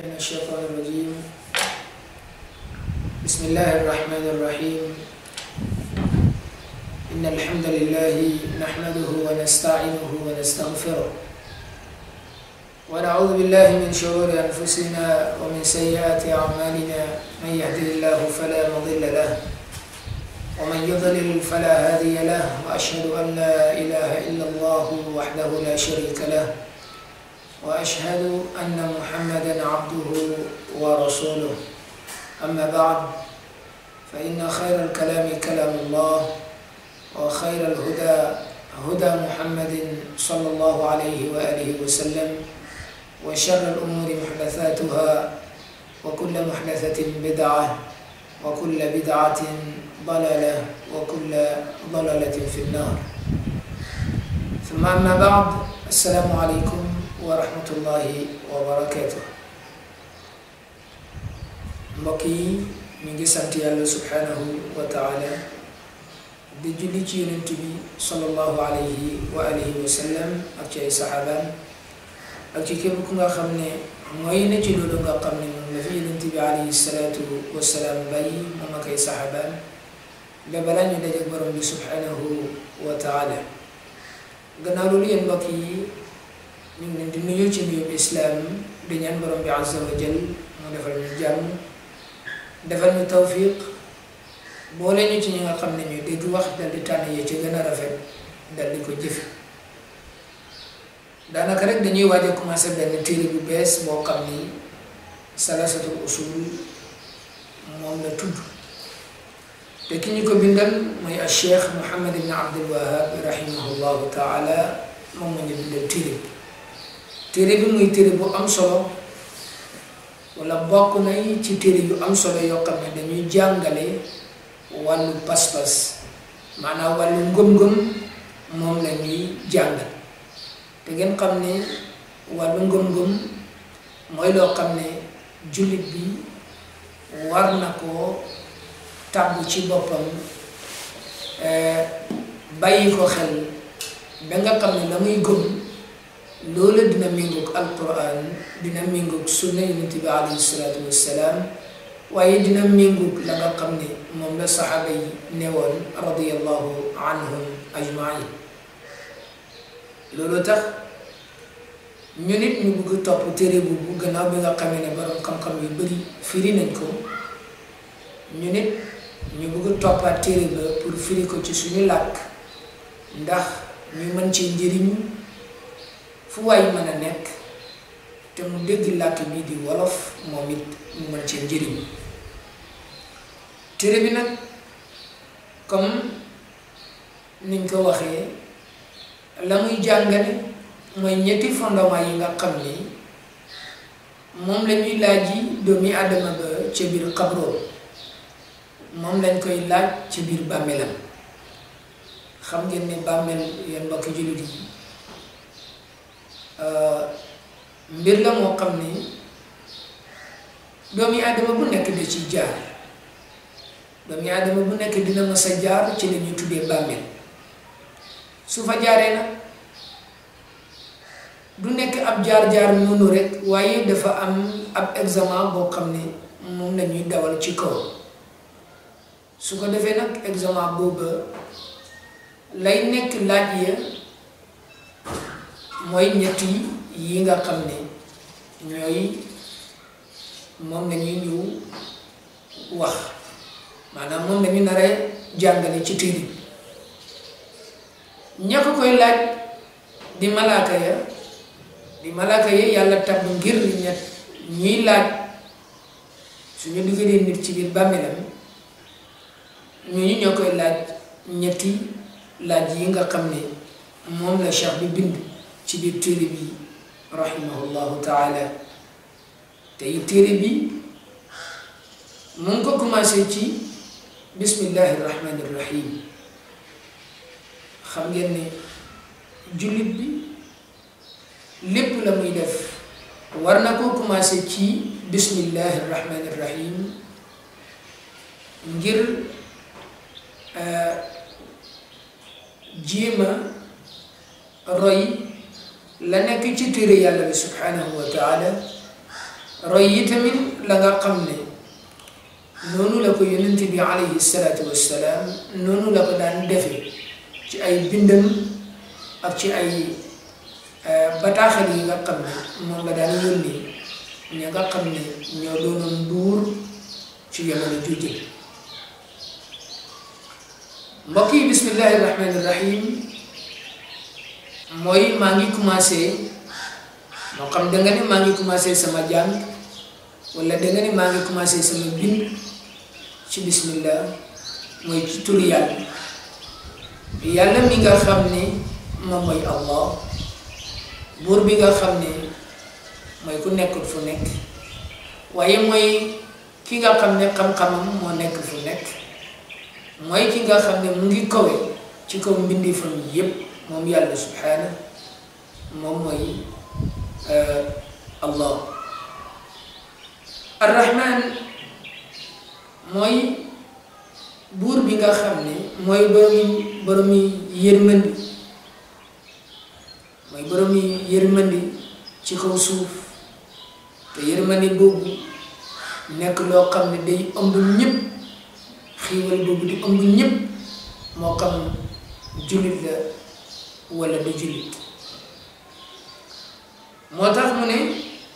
من الشيطان الرجيم بسم الله الرحمن الرحيم إن الحمد لله نحمده ونستعينه ونستغفره ونعوذ بالله من شرور أنفسنا ومن سيئات أعمالنا من يهده الله فلا مضل له ومن يضلل فلا هادي له وأشهد أن لا إله إلا الله وحده لا شريك له وأشهد أن محمدا عبده ورسوله أما بعد فإن خير الكلام كلام الله وخير الهدى هدى محمد صلى الله عليه وآله وسلم وشر الأمور محدثاتها وكل محدثة بدعة وكل بدعة ضلالة وكل ضلالة في النار ثم أما بعد السلام عليكم ورحمة الله وبركاته mbokk yi ñu ngi sant yàlla subhanahu wa taala di julli ci yonent bi sallallahu alayhi wa alihi wa sallam ak ci ay saxaabaan ak ci képp ku nga xam ne mooy ne ci loolu nga xam ne moom la fi yonent bi alayhi salaatu wasalaam bàyyi moom ak ay saxaabaan ba balaa ñu daje borom bi subhanahu wa taala gannaaw loolu yéen mbokk yi ñu ngi leen di nuyu ci nuyu islaam di ñaan borom bi azza wa jal mu defal ñu jàmm defal ñu tawfiq boole ñu ci ñi nga xam ne ñu dégg wax dal di tànn yee ci gën a rafet dal di ko jëfe daanaka rek dañuy waaj a commencé benn téere bu bees boo xam ni salasatul usul moom la tudd te ki ñu ko bindal mooy al cheikh Muhammad ibn Abdul Wahab rahimahullahu taala moom moo ñu bindal téere bi téere bi muy téere bu am solo wala bokk na ci téere yu am solo yoo xam ne dañuy jàngale wàllu pas-pas maanaam wàllu ngëm-ngëm moom la ñuy jàngal te ngeen xam ne wàllu ngëm-ngëm mooy loo xam ne jullit bi war na koo tàbb ci boppam bàyyi ko xel ba nga xam ne la muy gëm loola dina méngoog alquran dina méngoog sunna yonent bi alayhi salaatu wassalaam waaye dina méngoog la nga xam ne moom la saxaaba yi newoon radiyallahu anhum ajmain loolu tax ñu nit ñu bëgg topp téere boobu gannaaw bi nga xamee ne borom xam-xam yu bari firi nañ ko ñu nit ñu bëgg toppaat téere ba pour firi ko ci suñu làkk ndax ñu mën ci njëriñu fu waay mën a nekk te mu dégg làkk bii di wolof moom it mu mën cee njëriñ téere bi nag comme niñ ko waxee la muy jàngale mooy ñetti fondement yi nga xam ni moom la ñuy laaj yi doomi àddama ba ca biir xabroom moom lañ koy laaj ci biir bàmmeelam xam ngeen ne bàmmeel yéen mbokki jullit yi mbir la moo xam ni doomi aadama bu nekk da ci jaar doomi aadama bu nekk dina mës a jaar ci la ñuy tuddee bàmmeel su fa jaaree nag du nekk ab jaar-jaar noonu rek waaye dafa am ab examen boo xam ne moom la ñuy dawal ci kaw su ko defee nag examen booba lay nekk laaj ya mooy ñetti yi nga xam ne ñooy moom la ñuy ñëw wax maanaam moom la ñu naree jàngale ci téere bi ña ko koy laaj di malaaka ya di malaaka ya yàlla tabb ngir ñett ñiy laaj suñu dugalee nit ci biir bàmmeelam ñooñu ñoo koy laaj ñetti laaj yi nga xam ne moom la cheikh bi bind ci biir téere bi rahimahullahu taala tey téere bi mu ngi ko commencé ci bismillahi rahmani rahim xam ngeen ne jullit bi lépp la muy def war na koo commencé ci bismillahi rahmani rahim ngir jéema roy la nekk ci téere yàlla bi subhanahu wa taala roy yi tamit la nga xam ne noonu la ko yonent bi alayhi salaatu wassalaam noonu la ko daan defe ci ay bindam ak ci ay bataaxal yi nga xam ne moom la daan yónni ña nga xam ne ñoo doonoon buur ci jamono jujjë mbokk yi bismillahi rahmani rahim mooy maa ngi commencé moo xam da nga ne maa ngi commencé sama jàng wala da nga ne maa ngi commencé sama bind ci bismillah mooy ci turu yàlla yàlla mi nga xam ne moom mooy allah buur bi nga xam ne mooy ku nekkul fu nekk waaye mooy ki nga xam ne xam-xamam moo nekk fu nekk mooy ki nga xam ne mu ngi kawe ci kaw mbindeefam yépp moom yàlla subhaana moom mooy allah arrahman mooy buur bi nga xam ne mooy boromi boromi yërmandi mooy boromi yërmandi ci kaw suuf te yërmandi boobu nekk loo xam ne day ëmb ñëpp xiiwal boobu di ëmb ñëpp moo xam jullit la wala du jullit moo tax mu ne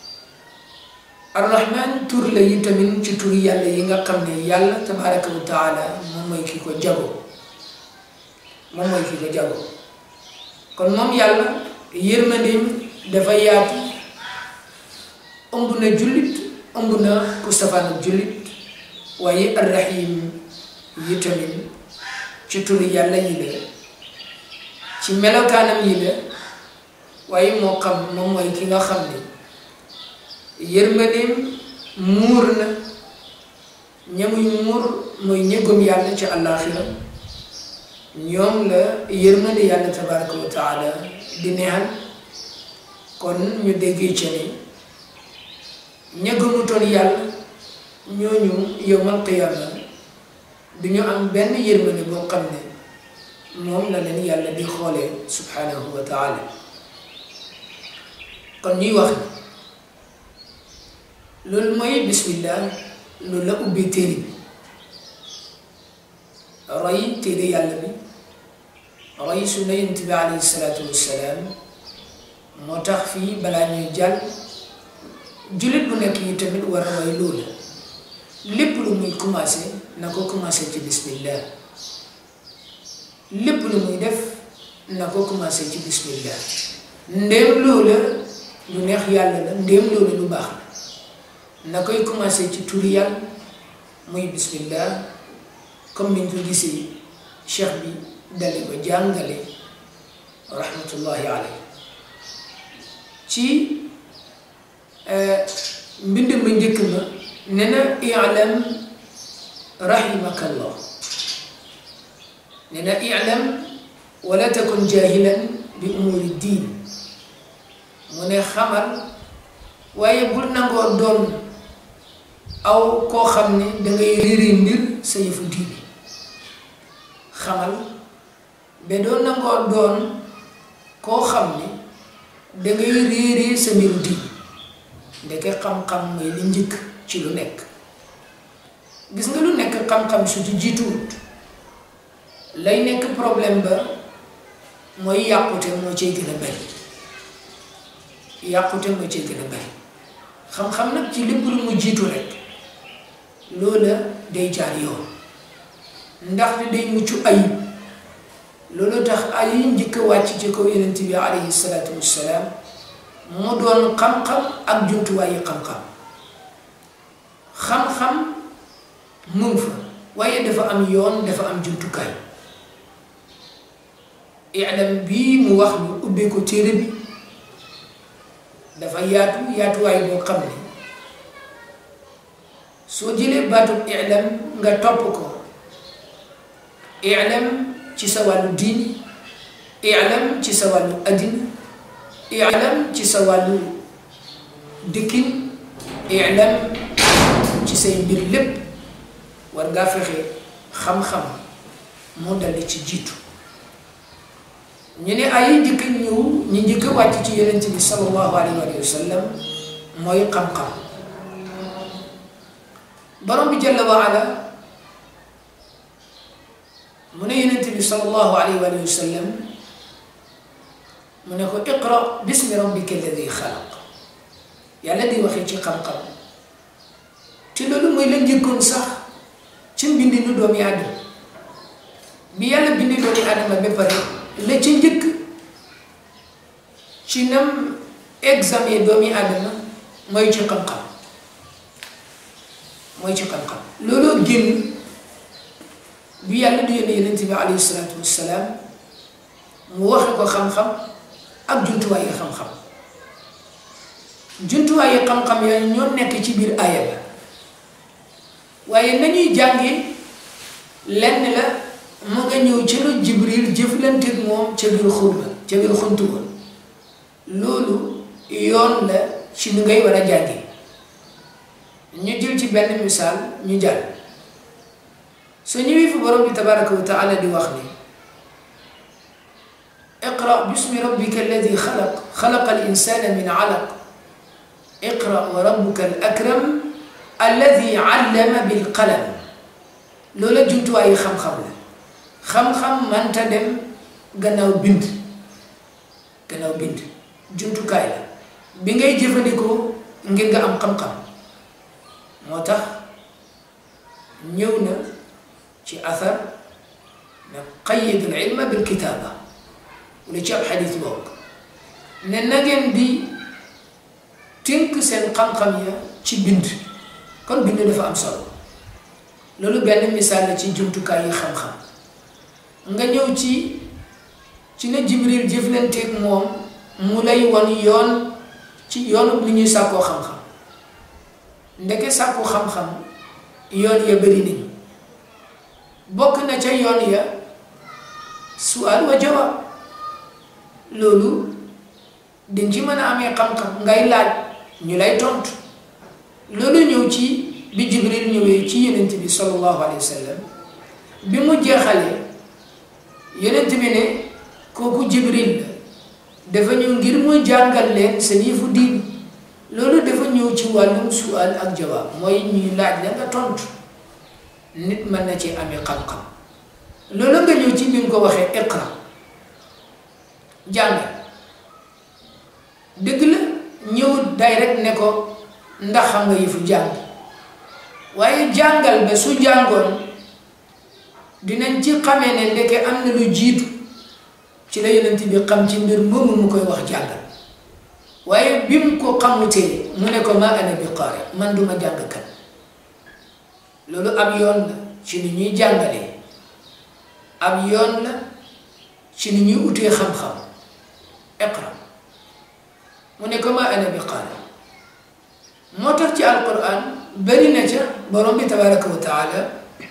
arrahman tur la yi tamit ci tur yàlla yi nga xam ne yàlla tabaraka wa taala moom mooy ki ko jago moom mooy ki ko jago kon moom yàlla yërmandeem dafa yaatu ëmb na jullit ëmb na ku safaan ak jullit waaye arrahim yi tamit ci tur yàlla yi la ci melokaanam yi la waaye moo xam moom mooy ki nga xam ne yërmandeem muur na ñamuy muur mooy ñëggum yàlla ci àllaaxira ñoom la yërmande yàlla tabaraka wa taala di neexal kon ñu déggee ci ne ñëggamutoon yàlla ñooñu yowmal qiyaama du ñu am benn yërmande boo xam ne moom la leen yàlla di xoolee subhanahu wa taala kon ñuy wax ne loolu mooy bismillah loolu la ubbi téere bi roy téere yàlla bi roy sunna yonent bi alayhi salaatu wassalaam moo tax fii balaa ñuy jàll jullit bu nekk yi tamit war a roy loolu lépp lu muy commencé na ko commencé ci bismillah lépp lu muy def na ko commencé ci bismillah ndéem loola lu neex yàlla la ndéem loola lu baax la na koy commencé ci turi yàlla muy bismillah comme niñ ko gisee cheikh bi dali ko jàngale rahmatullahi alayhi ci mbind ma njëkk ma ne na i'lam rahimaka allah ne na i'lam wala takun jahilan bi umuri diin mu ne xamal waaye bul nangoo doon aw koo xam ne dangay réeri mbir sa yëfu diine xamal ba doo nangoo doon koo xam ne dangay réeri sa mbiru diine ndeke xam-xam mooy li njëkk ci lu nekk gis nga lu nekk xam-xam su ci jiituwut lay nekk problème ba mooy yàqute moo cay gën a bari yàqute moo cay gën a bari xam-xam nag ci lépp lu mu jiitu rek loola day jaar yoon ndaxte day mucc ayib loolu tax ay njëkk a wàcc ci kaw yonent bi alayhi salaatu wassalaam mu doon xam-xam ak jumtuwaayu xam-xam xam-xam mu fa waaye dafa am yoon dafa am jumtukaay ilam bii mu wax ñu ubbee ko téere bi dafa yaatu yaatuwaay boo xam ne soo jëlee baatub ilam nga topp ko ilam ci sa wàllu diini ilam ci sa wàllu addina ilam ci sa wàllu dëkkin ilam ci say mbir lépp war ngaa fexe xam-xam moo daldi ci jiitu ñu ne ay njëkk ñëw ñu njëkk wàcc ci yonent bi sallallahu alayhi wa sallam mooy xam-xam borom bi jalla wa ala mu ne yonent bi sallallahu alayhi wa sallam mu ne ko iqra bismi rabbika alladi xalaq yàlla di waxee ci xam-xam te loolu mooy la njëkkoon sax ci mbindinu doomi aadama bi yàlla bindi doomi aadama ba pare la ca njëkk ci nam examen doomi aadama mooy ci xam-xam mooy ci xam-xam looloo génn bi yàlla di yónne yonent bi alayhi salaatu wassalaam mu waxe ko xam-xam ak jumtuwaay yi xam-xam jumtuwaay yi xam-xam yooyu ñoo nekk ci biir aaya ba waaye nañuy jànge lenn la mu nga ñëw ci lu jibril jëflanteeg moom ca biir xurba ca biir xuntu ba loolu yoon la ci ni ngay war a jànge ñu jël ci benn misaal ñu jàll soo ñëwee fi borom bi tabaraka wa taala di wax ni iqra bismi rabbika alladi xalaq xalaqa al insana min alaq iqra wa rabbuka al akram alladi allama bil qalam loola jumtuwaayu xam-xam la xam-xam manta dem gannaaw bind gannaaw bind jumtukaay la bi ngay jëfandikoo ngir nga am xam-xam moo tax ñëw na ci athar ne qayyid al ilma bil kitaaba wala ci ab xadis bokk ne na ngeen di tënk seen xam-xam ya ci bind kon bind dafa am solo loolu benn misaal la ci jumtukaay yi xam-xam nga ñëw ci ci ne jibril jëflanteeg moom mu lay won yoon ci yoonu li ñuy sàkkoo xam-xam ndeke sàkku xam-xam yoon ya bëri nañu bokk na ca yoon ya sual wa jawaab loolu dañ ci mën a amee xam-xam ngay laaj ñu lay tontu loolu ñëw ci bi jibril ñëwee ci yonent bi sallallahu alayhi wa sallam bi mu jeexalee yonent bi ne kooku jibril la dafa ñëw ngir mu jàngal leen seen yëfu diin loolu dafa ñëw ci wàllum sual ak jawaab mooy ñuy laaj la nga tontu nit mën na ci amee xam-xam loolu nga ñëw ci bi nga ko waxee iqra jàng dëgg la ñëw day rek ne ko ndax xam nga yëfu jàng waaye jàngal ba su jàngoon dinañ ci xamee ne ndeke am na lu jiitu ci la yonent bi xam ci mbir moomu mu koy wax jàngal waaye bi mu ko xamutee mu ne ko ma ana bi qaari man duma jàngkat loolu ab yoon la ci ni ñuy jàngalee ab yoon la ci ni ñuy utee xam-xam iqra mu ne ko ma ana bi qaari moo tax ci alquran bari na ca borom bi tabaraka wa taala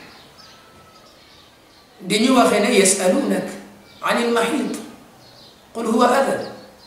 di ñu waxee ne yasalunak an ilmahid qul huwa adan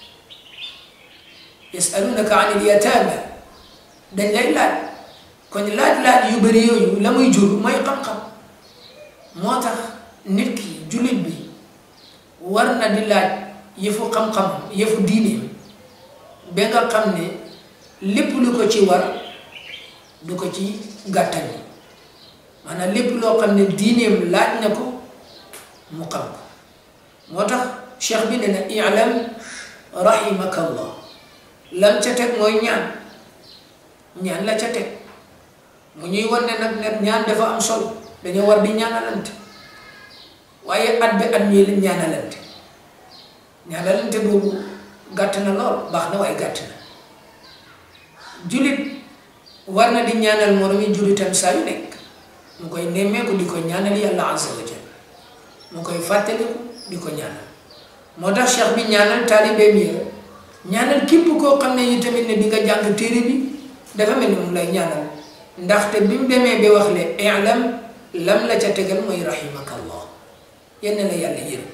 yasalunaka an ilyatama dañ lay laaj kon laaj-laaj yu bëri yooyu la muy jur mooy xam-xam moo tax nit ki jullit bi war na di laaj yëfu xam-xam yëfu diineem ba nga xam ne lépp lu ko ci war du ko ci gàttal maanaam lépp loo xam ne diineem laaj na ko mu xam ko moo tax cheikh bi ne na ilam rahimaka allah lam ca teg mooy ñaan ñaan la ca teg mu ñuy wan ne nag ne ñaan dafa am solo dañoo war di ñaanalante waaye at bi at ñii ñaanalante ñaanalante boobu gàtt na lool baax na waaye gàtt na jullit war na di ñaanal moromi jullitam saa yu nekk mu koy nemmeeku di ko ñaanal yàlla azza wa jal mu koy fàttaliku di ko ñaanal moo tax cheikh bi ñaanal taalibeem yi ñaanal képp koo xam ne yi tamit ne di nga jàng téere bi dafa mel ni mu lay ñaanal ndaxte bi mu demee ba wax le ilam lam la ca tegal mooy rahimaka allah yenn la yàlla yërëm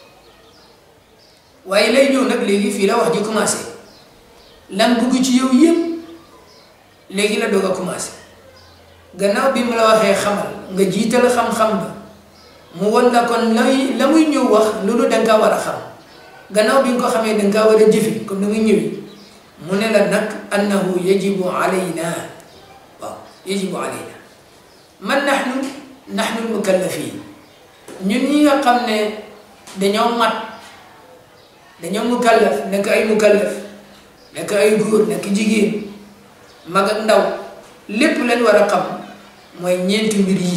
waaye lay ñëw nag léegi fii la wax ji commencé lam bugg ci yow yëpp léegi la doog a commencé gannaaw bi mu la waxee xamal nga jiital xam-xam ba mu won la kon lay la muy ñëw wax loolu da nga war a xam gannaaw bi nga ko xamee da nga war a jëfe comme ni muy ñëwee mu ne la nag annahu yajibu alayna waaw yajibu alayna man nahnu nahnu mukallafin ñun ñi nga xam ne dañoo mat dañoo mukallaf nekk ay mukallaf nekk ay góor nekk jigéen mag ak ndaw lépp lañ war a xam mooy ñeenti mbir yi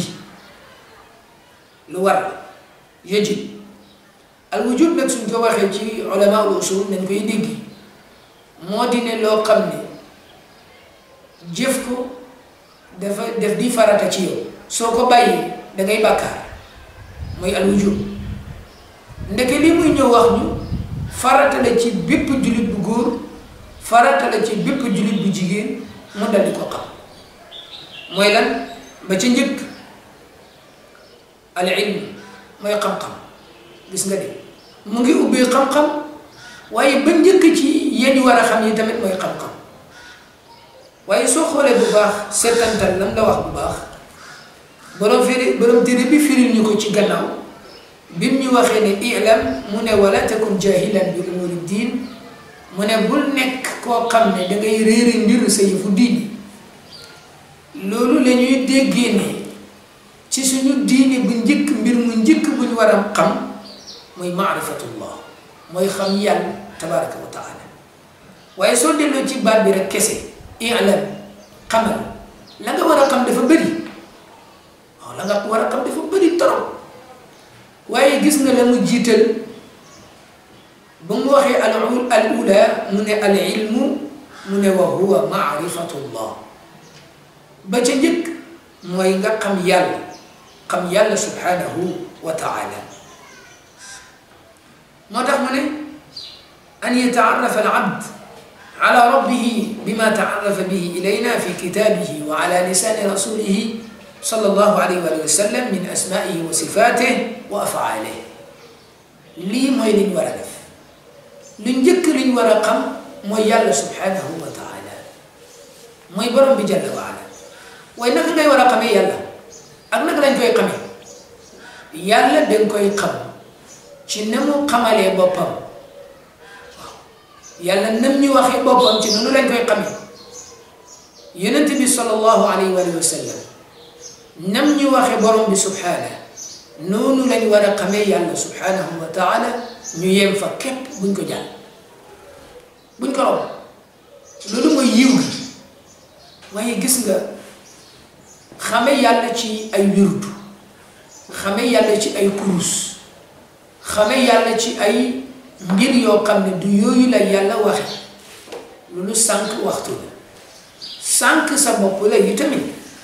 lu war yajib al wujub nag suñ ko waxee ci ulama ul usul nañ koy dégg moo di ne loo xam ne jëf ko dafa def di farata ci yow soo ko bàyyee da ngay bàkkaar mooy al wujub ndeke li muy ñëw wax ñu farata la ci bépp jullit bu góor farata la ci bépp jullit bu jigéen mu dal di ko xam mooy lan ba ca njëkk al ilm mooy xam-xam gis nga de mu ngi ubbee xam-xam waaye ba njëkk ci yéen war a xam yi tamit mooy xam-xam waaye soo xoolee bu baax seetantal lam la wax bu baax borom firi borom téere bi firil ñu ko ci gannaaw bim ñu waxee ne ilam mu ne wala takun jahilan bi umuri diin mu ne bul nekk koo xam ne da ngay réere mbir sa yëfu diini loolu la ñuy déggee ne ci suñu diini bu njëkk mbir mu njëkk bu ñu war a xam mooy maarifatullah mooy xam yàlla tabaraka wa taala waaye soo delloo ci baat bi rek kese ilam xamal la nga war a xam dafa bëri waaw la nga war a xam dafa bëri trop waaye gis nga la mu jiital ba mu waxee al al ula mu ne al ilmu mu ne wa huwa maarifatullah ba ca njëkk mooy nga xam yàlla xam yàlla subhanahu wa taala moo tax mu ne an yataarrafa al abd ala rabbihi bima taarrafa bihi ilayna fi kitabihi wa ala lisani rasulihi sallallahu alayhi wa sallam min asmaihi wa sifatihi wa afaalihi lii mooy li ñu war a def lu njëkk li ñu war a xam mooy yàlla subhanahu wa taala mooy borom bi jalla wa ala waaye naka ngay war a xamee yàlla ak naka lañ koy xamee yàlla dañ koy xam ci na mu xamalee boppam waaw yàlla nam ñu waxee boppam ci noonu lañ koy xamee yonent bi sallallahu alayhi wa sallam nam ñu waxee borom bi subhana noonu lañ war a xamee yàlla subhanahu wa taala ñu yem fa képp buñ ko jàll buñ ko romb loolu mooy yiw gi waaye gis nga xame yàlla ci ay wirdu xame yàlla ci ay kurus xame yàlla ci ay mbir yoo xam ne du yooyu la yàlla waxe loolu sànq waxtu la sànq sa bopp la yi tamit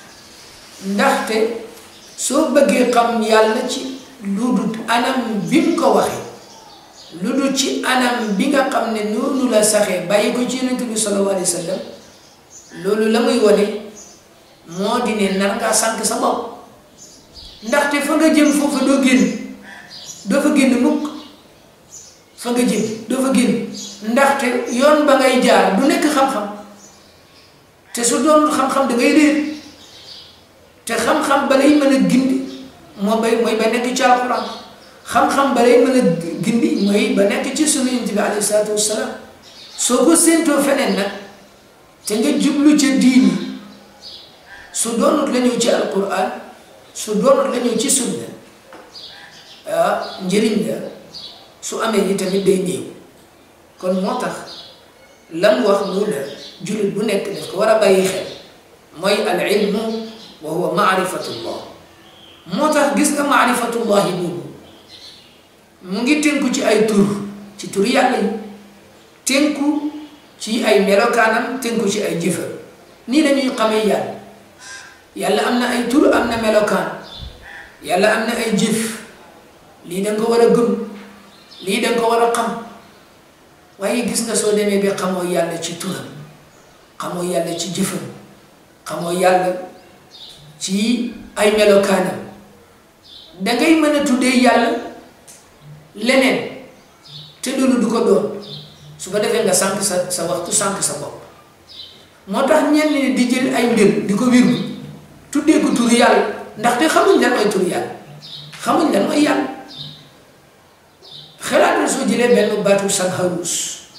ndaxte soo bëggee xam yàlla ci lu dul anam bi mu ko waxe lu dul ci anam bi nga xam ne noonu la saxee bàyyi ko ci yonent bi sallallahu alayhi wa sallam loolu la muy wane moo di ne nar ngaa sànq sa bopp ndaxte fa nga jëm foofu doo génn doo fa génn mukk fa nga jëm doo fa génn ndaxte yoon ba ngay jaar du nekk xam-xam te su doon xam-xam da ngay réer te xam-xam ba lay mën a gindi moo bay mooy ba nekk ci alxuraan xam-xam ba lay mën a gindi mooy ba nekk ci sunu yonent bi alayhi salaatu wassalaam soo ko séentoo feneen nag te nga jublu ca diini su doonut la ñëw ci alquran su doonut la ñëw ci sunna ah njëriñ la su amee yi tamit day néew kon moo tax lam wax loolu la jullit bu nekk daf ko war a bàyyi xel mooy al ilmu wa huwa maarifatullah moo tax gis nga maarifatullahi boobu mu ngi tënku ci ay tur ci tur yàlla yi tënku ci ay melokaanam tënku ci ay jëfam nii la ñuy xamee yàlla yàlla am na ay tur am na melokaan yàlla am na ay jëf lii da nga ko war a gëm lii da nga ko war a xam waaye gis nga soo demee ba xamoo yàlla ci turam xamoo yàlla ci jëfam xamoo yàlla ci ay melokaanam dangay mën a tuddee yàlla leneen te loolu du ko doon su ko defee nga sànq sa sa waxtu sànq sa bopp moo tax ñenn ñi di jël ay mbir di ko wirgu tuddee ko turu yàlla ndaxte xamuñ lan mooy turu yàlla xamuñ lan mooy yàlla xalaatal soo jëlee benn baatu sanharus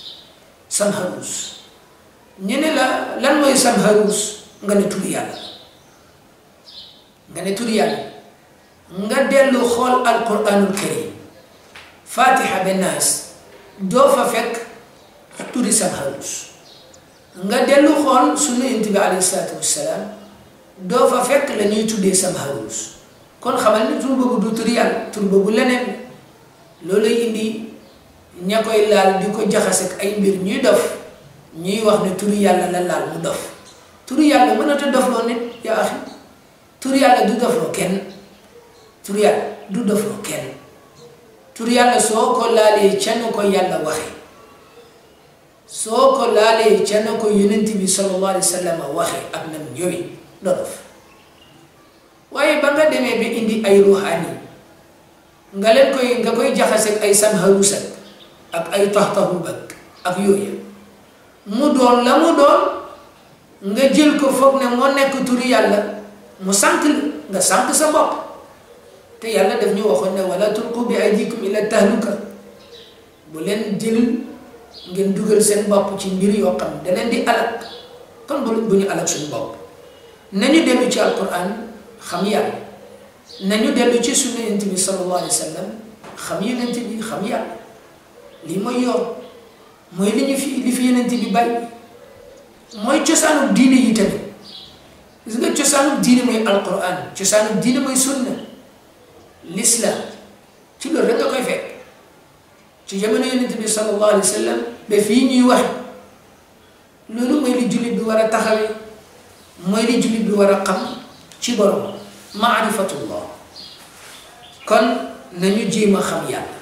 sanharus ñu ne la lan mooy sanharus nga ne turu yàlla nga ne turi yàlla nga dellu xool alquranul karim fatiha ba naas doo fa fekk turi samharus nga dellu xool sunu yonent bi alayhi salaatu wassalaam doo fa fekk la ñuy tuddee samharus kon xamal ni tur boobu du tur yàlla tur boobu leneen looluy indi ña koy laal di ko jaxase ak ay mbir ñuy dof ñuy wax ne turu yàlla la laal mu dof turu yàlla mënata dofloo nit yaa axi turu yàlla du dofloo kenn turu yàlla du dofloo kenn turu yàlla soo ko laalee ca na ko yàlla waxe soo ko laalee ca na ko yonent bi sallallahu alayhi wa sallam waxe ak nam ñëwi doo dof waaye ba nga demee ba indi ay ruuxaani nga leen koy nga koy jaxase ay samharusat ak ay taxtaxu bag ak yooyu mu doon la mu doon nga jël ko foog ne moo nekk turi yàlla mu sànq la nga sànq sa bopp te yàlla daf ñu waxoon ne wala tulqu bi aydikum ila tahluka bu leen jël ngeen dugal seen bopp ci mbir yoo xam da leen di alak kon bu bu ñu alak suñu bopp nañu dellu ci alquran xam yàlla nañu dellu ci sunna yonent bi sallallahu alayhi wa sallam xam yonent bi xam yàlla lii mooy yoon mooy li ñu fi li fi yonent bi bàyyi mooy cosaanu diine yi tamit gis nga cosaanu diine mooy alquran cosaanu diine mooy sunna l'islam ci loolu rek nga koy fekk ci jamono yonent bi sallallahu alayhi wa sallam ba fii ñuy wax loolu mooy li jullit bi war a taxawee mooy li jullit bi war a xam ci borom maarifatullah kon nañu jéem a xam yàlla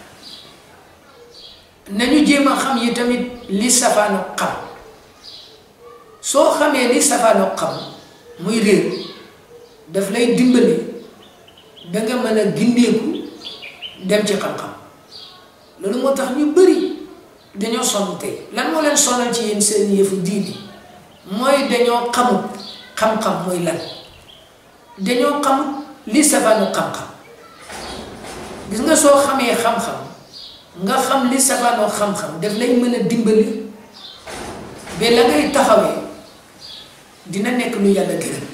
nañu jéem a xam yi tamit li safaanu xam soo xamee li safaanu xam muy réer daf lay dimbali danga mën a gindeeku dem ci xam-xam loolu moo tax ñu bëri dañoo sonn tey lan moo leen sonal ci yéen seen yëfu diini mooy dañoo xamut xam-xam mooy lan dañoo xamut li safaanu xam-xam gis nga soo xamee xam-xam nga xam li safaanoo xam-xam daf lay mën a dimbali ba la ngay taxawee dina nekk lu yàlla gërëm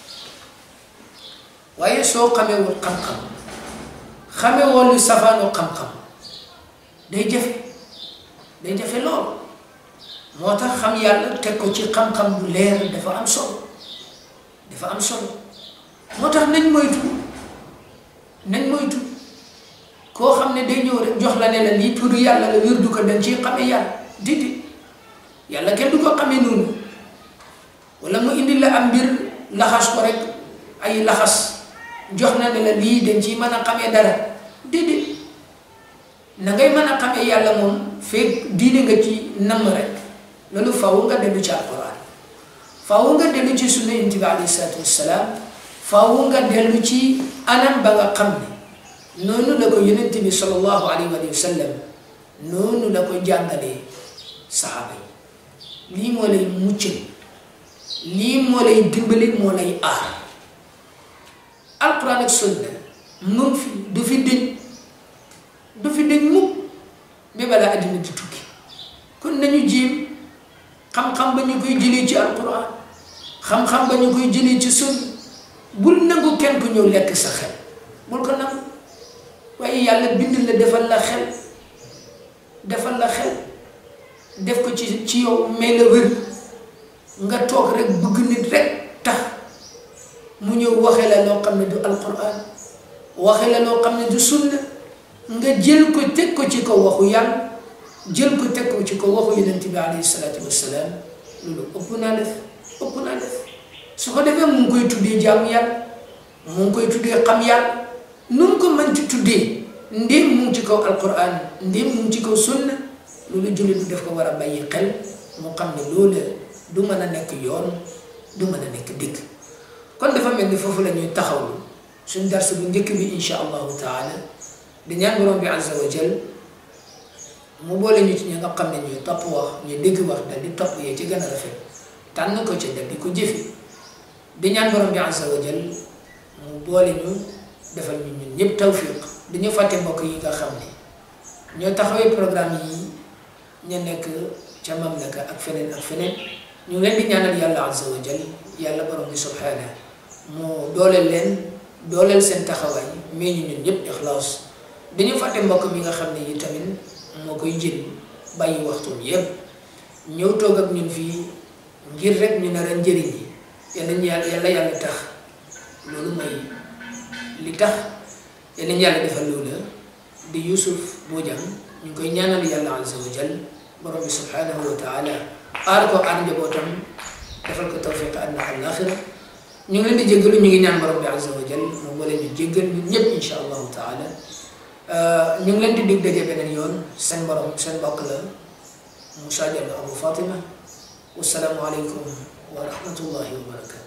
waaye soo xamewul xam-xam xamewoo lu safaanoo xam-xam day jafe day jafe lool moo tax xam yàlla teg ko ci xam-xam bu leer dafa am solo dafa am solo moo tax nañ moytu nañ moytu koo xam ne day ñëw rek jox la ne la lii pour yàlla la wér du ko dañ ci xamee yàlla didi yàlla kenn du ko xamee noonu wala mu indi la am mbir laxas ko rek ay laxas jox na ne la lii dañ ciy mën a xamee dara didi na ngay mën a xamee yàlla moom feeg diine nga ci namm rek loolu faw nga dellu ci alquran faw nga dellu ci sunna yonent bi alayhi salaatu wassalaam faw nga dellu ci anam ba nga xam ne noonu la ko yonent bi sallallahu alayhi wa sallam noonu la ko jàngalee saxaaba yi lii moo lay muccal lii moo lay dimbali moo lay aar alquran ak sunna mu ngi fi du fi dëñ du fi dëñ mukk ba balaa àddina di tukki kon nañu jéem xam-xam ba ñu koy jëlee ci alquran xam-xam ba ñu koy jëlee ci sunna bul nangu kenn ku ñëw lekk sa xel bul ko nangu waaye yàlla bind la defal la xel defal la xel def ko ci ci yow may la wér nga toog rek bëgg nit rek tax mu ñëw waxe la loo xam ne du alquran waxe la loo xam ne du sunna nga jël ko teg ko ci kaw waxu yàlla jël ko teg ko ci kaw waxu yonent bi alayhi salaatu wassalaam loolu ëpp naa def ëpp naa def su ko defee mu ngi koy tuddee jaamu yàlla mu ngi koy tuddee xam yàlla nu mu ko mën ci tuddee ndéem mu ngi ci kaw alquran ndéem mu ngi ci kaw sunna loolu jullit bi daf ko war a bàyyi xel mu xam ne loolu du mën a nekk yoon du mën a nekk dëgg kon dafa mel ni foofu la ñuy taxawlu suñ dars bu njëkk bi insha allahu taala di ñaan borom bi azza wa jal mu boole ñu ci ñi nga xam ne ñuy topp wax ñu dégg wax dal di topp yee ci gën a rafet tànn ko ci dal di ko jëfi di ñaan borom bi azza wa jal mu boole ñu defal ñu ñun ñëpp tawfiq dañu fàtte mbokk yi nga xam ne ñoo taxawee programme yi ñu nekk ca mamlaka ak feneen ak feneen ñu leen di ñaanal yàlla azza wa jal yàlla borom bi subhana mu doole leen dooleel seen taxawaay mais ñu ñun ñëpp ixlaas dañu fàtte mbokk mi nga xam ne yi tamit moo koy jël bàyyi waxtum yépp ñëw toog ak ñun fii ngir rek ñu nar a njëriñ yi yal nañu yàlla yàlla yàlla tax loolu mooy li tax yal nañu yàlla defal loola di Yusuf Bojang ñu ngi koy ñaanal yàlla azza wa jal borom bi subhanahu wa taala aar ko aar njabootam defal ko tawfiq àddina ak alaaxira ñu ngi leen di jéggalu ñu ngi ñaan borom bi azza wa jal moom moo leen ñu jéggal ñun ñëpp insha allahu taala ñu ngi leen di dig daje beneen yoon seen borom seen mbokk la Moussa Diallo Abou Fatima wasalaamu aleykum wa rahmatullahi wa barakatu